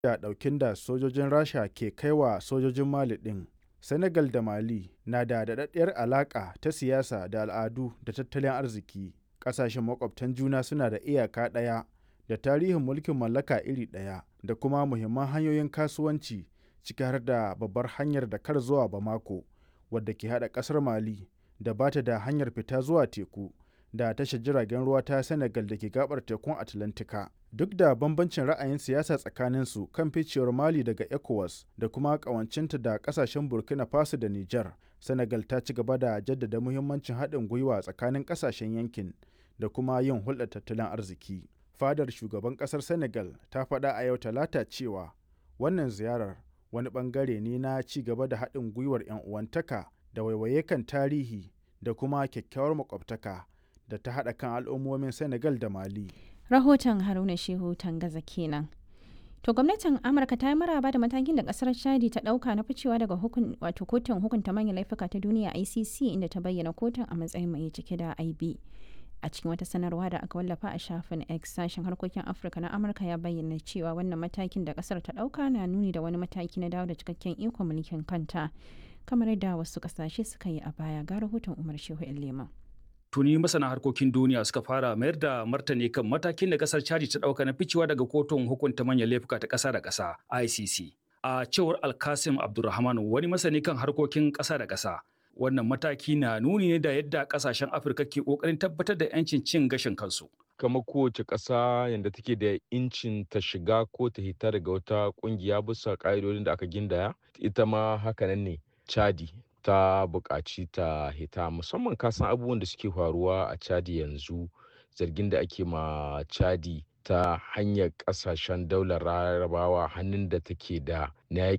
da ɗaukin da sojojin Rasha ke kai wa sojojin Mali ɗin. Senegal da Mali na da daɗaɗɗiyar alaƙa ta siyasa da al'adu da tattalin arziki. Ƙasashen makwabtan juna suna da iyaka ɗaya da tarihin mulkin mallaka iri ɗaya da kuma muhimman hanyoyin kasuwanci ciki har da babbar hanyar Dakar zuwa Bamako wadda ke haɗa ƙasar Mali da ba ta da hanyar fita zuwa teku da tashar jiragen ruwa ta Senegal da ke gabar tekun Atlantika. Duk da bambancin ra'ayin siyasa tsakaninsu kan ficewar Mali daga ECOWAS da kuma ƙawancinta da ƙasashen Burkina Faso da Nijar, Senegal ta ci gaba da jaddada muhimmancin haɗin gwiwa tsakanin ƙasashen yankin da kuma yin hulɗar tattalin arziki. Fadar shugaban ƙasar Senegal ta faɗa a yau Talata cewa wannan ziyarar wani ɓangare ne na ci gaba da haɗin gwiwar 'yan uwantaka da waiwaye kan tarihi da kuma kyakkyawar makwabtaka da ta haɗa kan al'ummomin Senegal da Mali. Rahoton Haruna Shehu Tangaza kenan. To gwamnatin Amurka ta yi maraba da matakin da kasar Chadi ta dauka na ficewa daga hukun wato kotun hukunta manyan laifuka ta duniya ICC inda ta bayyana kotun a matsayin mai cike da IB. A cikin wata sanarwa da aka wallafa a shafin X sashen harkokin Afirka na Amurka ya bayyana cewa wannan matakin da kasar ta dauka na nuni da wani mataki na dawo da cikakken ikon mulkin kanta. Kamar yadda wasu kasashe suka yi a baya ga rahoton Umar Shehu Leman. tuni masana harkokin duniya suka fara mayar da martani kan matakin da kasar chadi ta dauka na ficewa daga kotun hukunta manyan laifuka ta kasa da kasa icc a cewar alkasim abdulrahman wani masani kan harkokin kasa da kasa wannan mataki na nuni ne da yadda kasashen afirka ke kokarin tabbatar da yancin cin gashin kansu kamar kowace ƙasa yadda take da incin ta shiga ko ta hita daga wata ƙungiya bisa ƙa'idodin da aka gindaya ita ma hakanan ne chadi ta buƙaci ta hita musamman kasan abubuwan da suke faruwa a chadi yanzu zargin da ake ma chadi ta hanyar ƙasashen daular larabawa hannun da take da na yaƙi